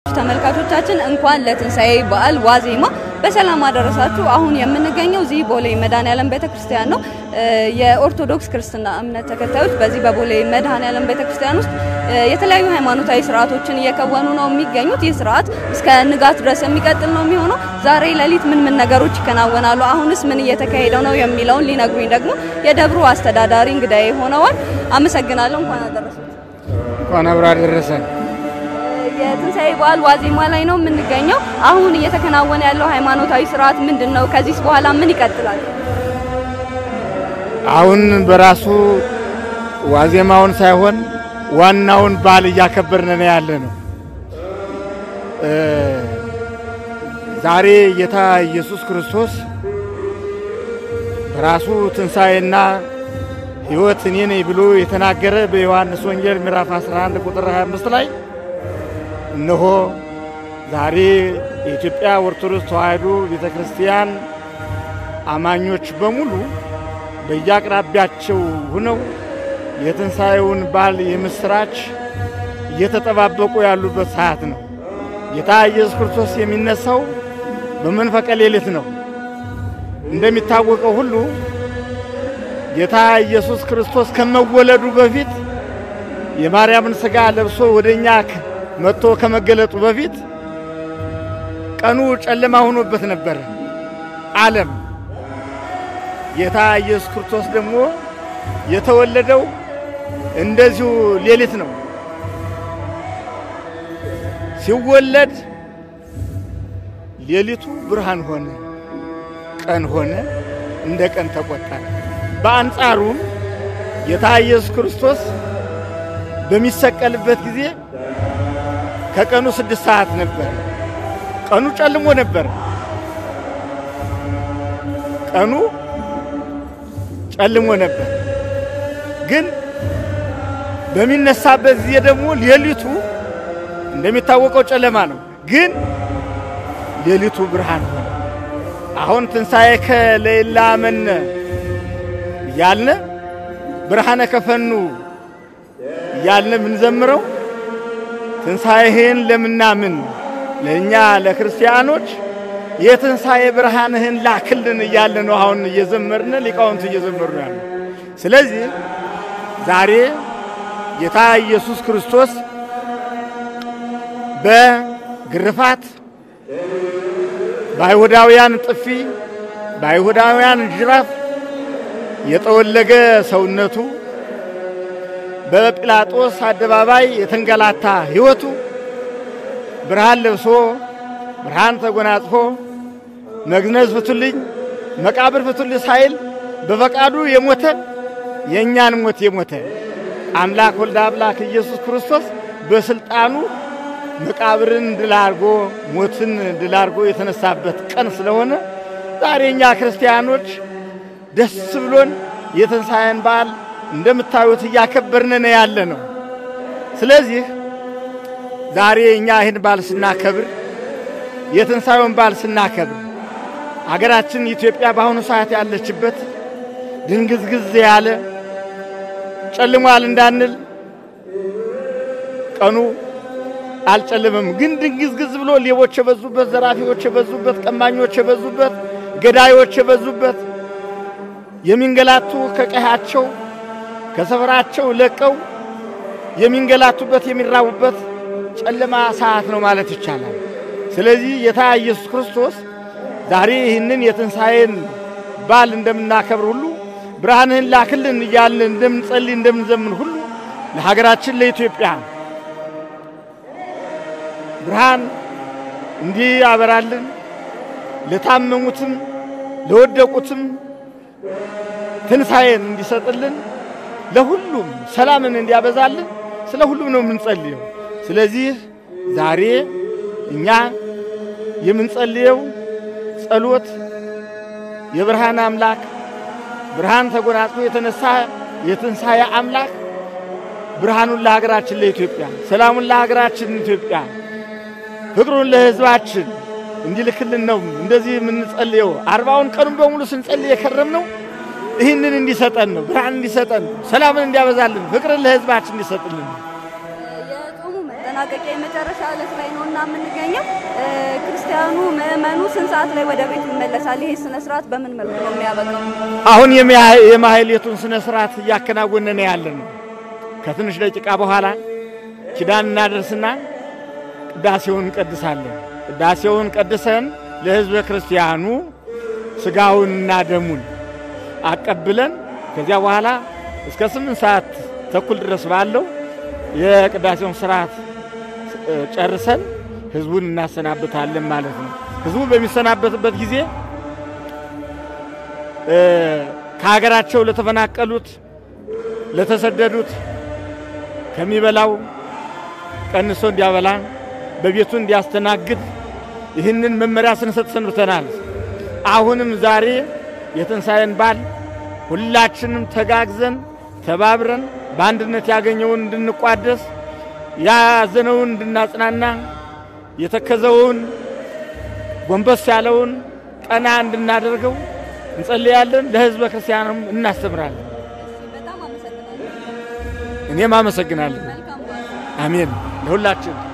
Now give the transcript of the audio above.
የተወደዳችሁ ተመልካቾቻችን እንኳን ለትንሣኤ በዓል ዋዜማ በሰላም አደረሳችሁ። አሁን የምንገኘው እዚህ ቦሌ መድኃኔዓለም ቤተክርስቲያን ነው። የኦርቶዶክስ ክርስትና እምነት ተከታዮች በዚህ በቦሌ መድኃኔዓለም ቤተክርስቲያን ውስጥ የተለያዩ ሃይማኖታዊ ስርዓቶችን እየከወኑ ነው የሚገኙት። ይህ ስርዓት እስከ ንጋት ድረስ የሚቀጥል ነው የሚሆነው። ዛሬ ሌሊት ምን ምን ነገሮች ይከናወናሉ፣ አሁንስ ምን እየተካሄደ ነው የሚለውን ሊነግሩኝ ደግሞ የደብሩ አስተዳዳሪ እንግዳዬ ሆነዋል። አመሰግናለሁ። እንኳን አደረሳችሁ። እንኳን አብሮ አደረሰን። የትንሣኤ በዓል ዋዜማ ላይ ነው የምንገኘው። አሁን እየተከናወነ ያለው ሃይማኖታዊ ስርዓት ምንድን ነው? ከዚህስ በኋላ ምን ይቀጥላል? አሁን በራሱ ዋዜማውን ሳይሆን ዋናውን በዓል እያከበርን ነው ያለ ነው። ዛሬ ጌታ ኢየሱስ ክርስቶስ በራሱ ትንሣኤና ሕይወት እኔ ነኝ ብሎ የተናገረ በዮሐንስ ወንጌል ምዕራፍ 11 ቁጥር 25 ላይ እነሆ ዛሬ የኢትዮጵያ ኦርቶዶክስ ተዋሕዶ ቤተ ክርስቲያን አማኞች በሙሉ በየአቅራቢያቸው ሆነው የትንሣኤውን በዓል የምስራች እየተጠባበቁ ያሉበት ሰዓት ነው። ጌታ ኢየሱስ ክርስቶስ የሚነሳው በመንፈቀ ሌሊት ነው። እንደሚታወቀው ሁሉ ጌታ ኢየሱስ ክርስቶስ ከመወለዱ በፊት የማርያምን ሥጋ ለብሶ ወደ እኛ መጥቶ ከመገለጡ በፊት ቀኑ ጨለማ ሆኖበት ነበረ ዓለም። ጌታ ኢየሱስ ክርስቶስ ደግሞ የተወለደው እንደዚሁ ሌሊት ነው። ሲወለድ ሌሊቱ ብርሃን ሆነ፣ ቀን ሆነ፣ እንደ ቀን ተቆጠረ። በአንጻሩም ጌታ ኢየሱስ ክርስቶስ በሚሰቀልበት ጊዜ ከቀኑ ስድስት ሰዓት ነበር። ቀኑ ጨልሞ ነበር። ቀኑ ጨልሞ ነበር። ግን በሚነሳበት ጊዜ ደግሞ ሌሊቱ እንደሚታወቀው ጨለማ ነው። ግን ሌሊቱ ብርሃን ሆነ። አሁን ትንሣኤ ከሌላ መነ እያልነ ብርሃነ ከፈኑ እያልነ የምንዘምረው ትንሣኤህን ለምናምን ለእኛ ለክርስቲያኖች የትንሣኤ ብርሃንህን ላክልን እያለ ነው አሁን እየዘመርን ሊቃውንት እየዘመሩ ያሉ። ስለዚህ ዛሬ ጌታ ኢየሱስ ክርስቶስ በግርፋት በአይሁዳውያን ጥፊ በአይሁዳውያን ጅራፍ የጠወለገ ሰውነቱ በጲላጦስ አደባባይ የተንገላታ ሕይወቱ ብርሃን ለብሶ ብርሃን ተጎናጽፎ መግነዝ ፍቱልኝ፣ መቃብር ፍቱልኝ ሳይል በፈቃዱ የሞተ የእኛን ሞት የሞተ አምላክ ወልደ አምላክ ኢየሱስ ክርስቶስ በስልጣኑ መቃብርን ድል አድርጎ ሞትን ድል አድርጎ የተነሳበት ቀን ስለሆነ ዛሬ እኛ ክርስቲያኖች ደስ ብሎን የትንሣኤን በዓል እንደምታዩት እያከበርን ነው ያለ ነው። ስለዚህ ዛሬ እኛ ይህን በዓል ስናከብር የትንሣኤውን በዓል ስናከብር አገራችን ኢትዮጵያ በአሁኑ ሰዓት ያለችበት ድንግዝግዝ ያለ ጨልሟል እንዳንል ቀኑ አልጨለመም፣ ግን ድንግዝግዝ ብሎ ሌቦች የበዙበት፣ ዘራፊዎች የበዙበት፣ ቀማኞች የበዙበት፣ ገዳዮች የበዙበት የሚንገላቱ ከቀያቸው ከሰፈራቸው ለቀው የሚንገላቱበት የሚራቡበት ጨለማ ሰዓት ነው ማለት ይቻላል። ስለዚህ ጌታ ኢየሱስ ክርስቶስ ዛሬ ይህንን የትንሣኤን በዓል እንደምናከብር ሁሉ ብርሃንህን ላክልን እያልን እንደምንጸልይ እንደምንዘምን ሁሉ ለሀገራችን ለኢትዮጵያ ብርሃን እንዲህ ያበራልን፣ ለታመሙትም ለወደቁትም ትንሣኤን እንዲሰጥልን ለሁሉም ሰላምን እንዲያበዛልን ስለ ሁሉም ነው የምንጸልየው። ስለዚህ ዛሬ እኛ የምንጸልየው ጸሎት የብርሃን አምላክ ብርሃን ተጎናጽፎ የተነሳ የትንሣኤ አምላክ ብርሃኑን ለሀገራችን ለኢትዮጵያ፣ ሰላሙን ለሀገራችን ኢትዮጵያ፣ ፍቅሩን ለሕዝባችን እንዲልክልን ነው እንደዚህ የምንጸልየው። አርባውን ቀኑን በሙሉ ስንጸልይ የከረም ነው ይህንን እንዲሰጠን ነው። ብርሃን እንዲሰጠን ነው። ሰላምን እንዲያበዛልን፣ ፍቅርን ለሕዝባችን እንዲሰጥልን ነው። የጾሙ ማጠናቀቂያ የመጨረሻ ዕለት ላይ ነው እና የምንገኘው። ክርስቲያኑ ምዕመኑ ስንት ሰዓት ላይ ወደ ቤቱ ይመለሳል? ይሄ ስነ ስርዓት በምን መልኩ ነው የሚያበቃው? አሁን የማህሌቱን ስነ ስርዓት እያከናወንን ያለን ነው። ከትንሽ ደቂቃ በኋላ ኪዳን እናደርስና ቅዳሴውን እንቀድሳለን። ቅዳሴውን ቀድሰን ለሕዝበ ክርስቲያኑ ስጋውንና ደሙን አቀብለን ከዚያ በኋላ እስከ ስምንት ሰዓት ተኩል ድረስ ባለው የቅዳሴውን ስርዓት ጨርሰን ህዝቡን እናሰናብታለን ማለት ነው። ህዝቡ በሚሰናበትበት ጊዜ ከሀገራቸው ለተፈናቀሉት፣ ለተሰደዱት ከሚበላው ቀንሶ እንዲያበላ በቤቱ እንዲያስተናግድ ይህንን መመሪያ ስንሰጥ ሰንብተናል። አሁንም ዛሬ የትንሣኤን በዓል ሁላችንም ተጋግዘን ተባብረን በአንድነት ያገኘውን እንድንቋደስ ያዘነውን እንድናጽናና የተከዘውን ጎንበስ ያለውን ቀና እንድናደርገው እንጸልያለን። ለህዝበ ክርስቲያንም እናስተምራለን። እኔም አመሰግናለሁ። አሜን ለሁላችን